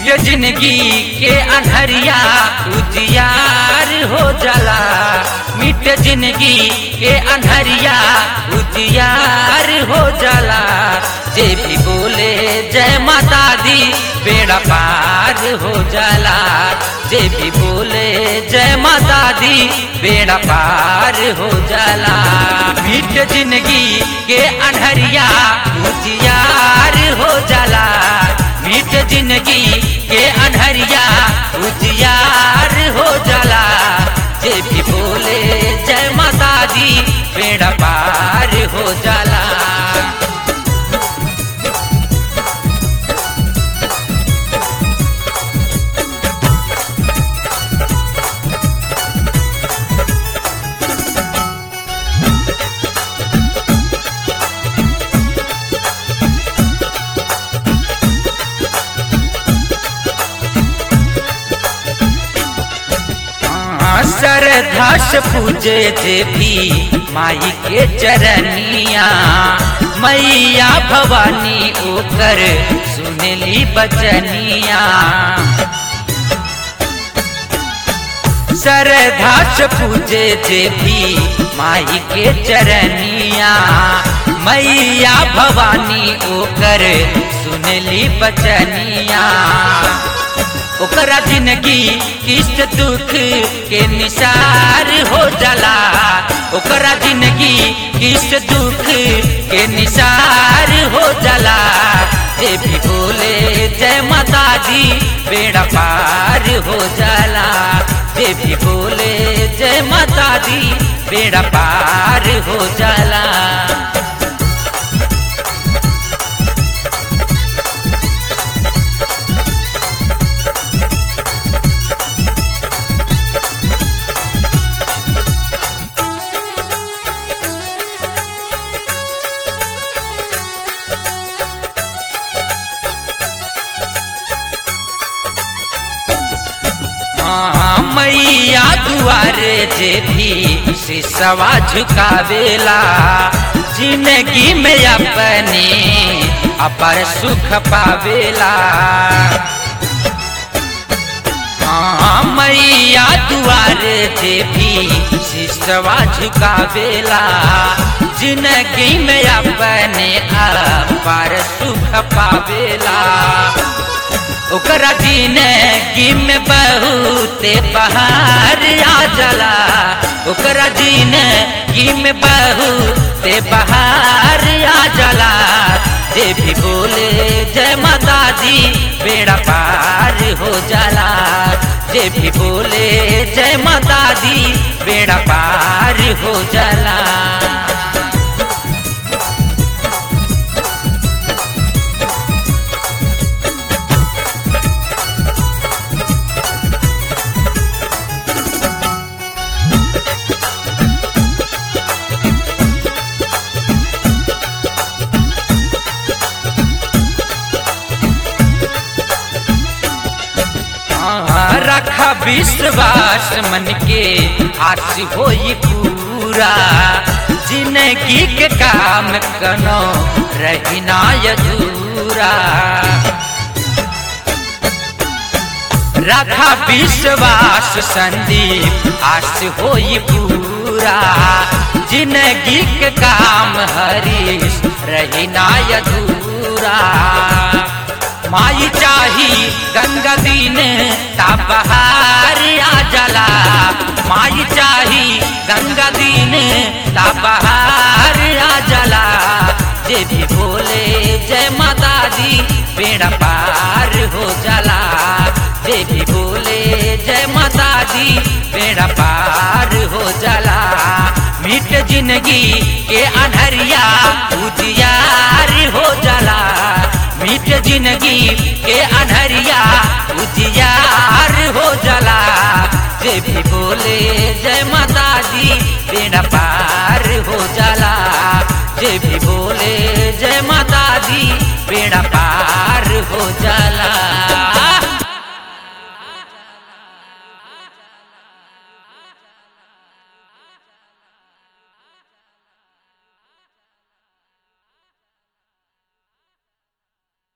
मिट जिंदगी के अनहरिया उजियार हो जाला मिट जिंदगी के अनहरिया उजियार हो जाला जे भी बोले जय माता दी बेड़ा पार हो जाला जे भी बोले जय माता दी बेड़ा पार हो जाला मिट जिंदगी के अनहरिया उजियार हो जाला मिट जिंदगी के अनहरिया उजियार हो जाला जे भी बोले जय माता दी बेड़ा पार हो जाला श्रद्धा से पूजे देवी माई के चरनिया मैया भवानी ओकर सुनली बचनिया श्रद्धा से पूजे देवी माई के चरनिया मैया भवानी ओकर सुनली बचनिया ओकरा जिंदगी किस्त दुख के निसार हो जाला ओकरा जिंदगी किस्त दुख के निसार हो जाला जे भी बोले जय माता दी बेड़ा पार हो जाला जे भी बोले जय माता दी बेड़ा पार हो जाला मैया दुआरे जे भी सिसवा झुकावेला जिंदगी में अपने अपर सुख पावेला हाँ मैया दुआरे जे भी सिसवा झुकावेला जिंदगी में अपने अपर सुख पावेला ओकरा जिंदगी में बहुत बहार आ जाला ओकरा जिंदगी में बहुत बहार आ जाला जे भी बोले जय माता दी बेड़ा पार हो जाला जे भी बोले जय माता दी बेड़ा पार हो जाला रखा विश्वास मन के आस होई पूरा जिंदगी के काम कनो रहना अधूरा रखा विश्वास संदीप आस होई पूरा जिंदगी के काम हरीश रहना अधूरा माई चाही गंगा दिन बहार आ जला माई चाही गंगा दिन बहार आ जला जे भी बोले जय माता दी बेड़ा पार हो जाला जे भी बोले जय माता दी बेड़ा पार हो जाला मिट जिंदगी के अनहरिया उजियार हो जाला मिट जिंदगी के अनहरिया उजियार हो जाला जे भी बोले जय माता दी बेड़ा पार हो जाला जे भी बोले जय माता